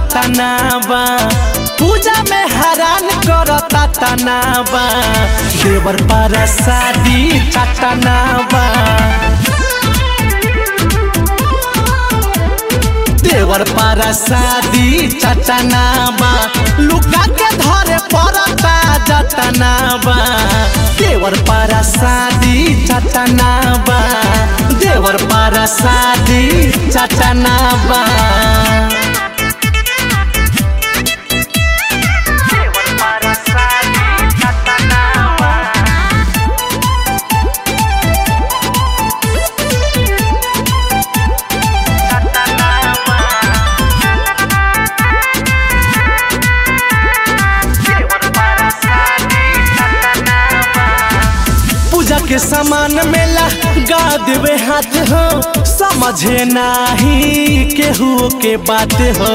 तनाबा पूजा में हैरान करता तनाबा देवर पर शादी चटनाबा देवर पर शादी चटनाबा लुका के धरे पड़ता जतनाबा देवर पर शादी चटनाबा देवर पर शादी चटनाबा पूजा के सामान मेला गा देवे हाथ हो समझे नाही केहू के बात हो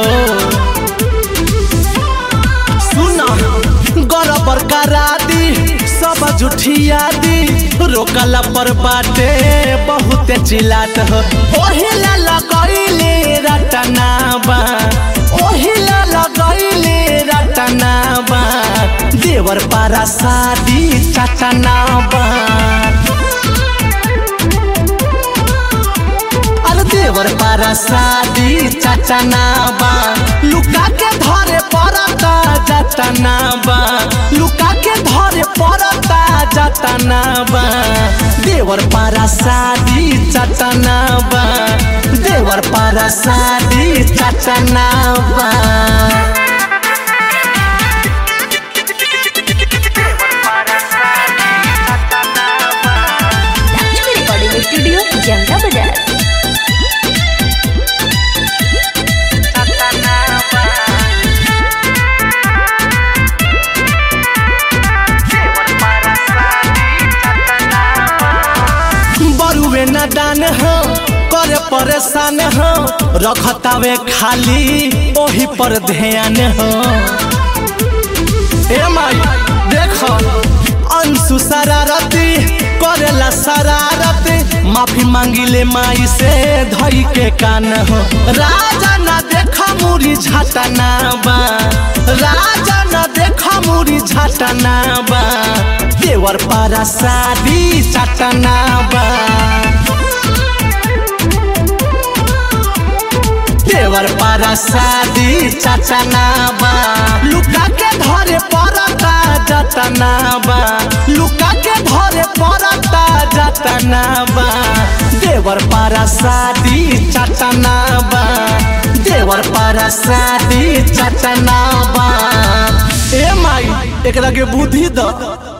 सुना गरबर करा दी सब जुठिया दी रोकला पर बाटे बहुत चिल्लात हो ओहिला लगैले रटनाबा ओहिला लगैले रटनाबा देवर पारा शादी चटनाबा अरे देवर पारा शादी चटनाबा लुका के धरे पड़ता जतनाबा लुका के धरे पड़ता जतनाबा देवर पारा शादी चटनाबा देवर पारा शादी चटनाबा लक्ष्मी रिकॉर्डिंग स्टूडियो जमना बाजार बरुए न दान हो करे परेशान हो रखतावे खाली ओही पर ध्यान हो ए माई देखो अंशु शरारती करेला शरारती माफी मांगिले माई से धई के कान हो राजा न देखा मुरी झटना बा राजा न देखा मुरी झटना बा देवर पारा शादी चटना बा देवर पारा शादी चटनाबा लुका के धरे पड़ता जतनाबा लुका के धरे पड़ता जतनाबा देवर पारा शादी चटनाबा देवर पारा शादी चटनाबा ए माई एकरा के बुद्धि द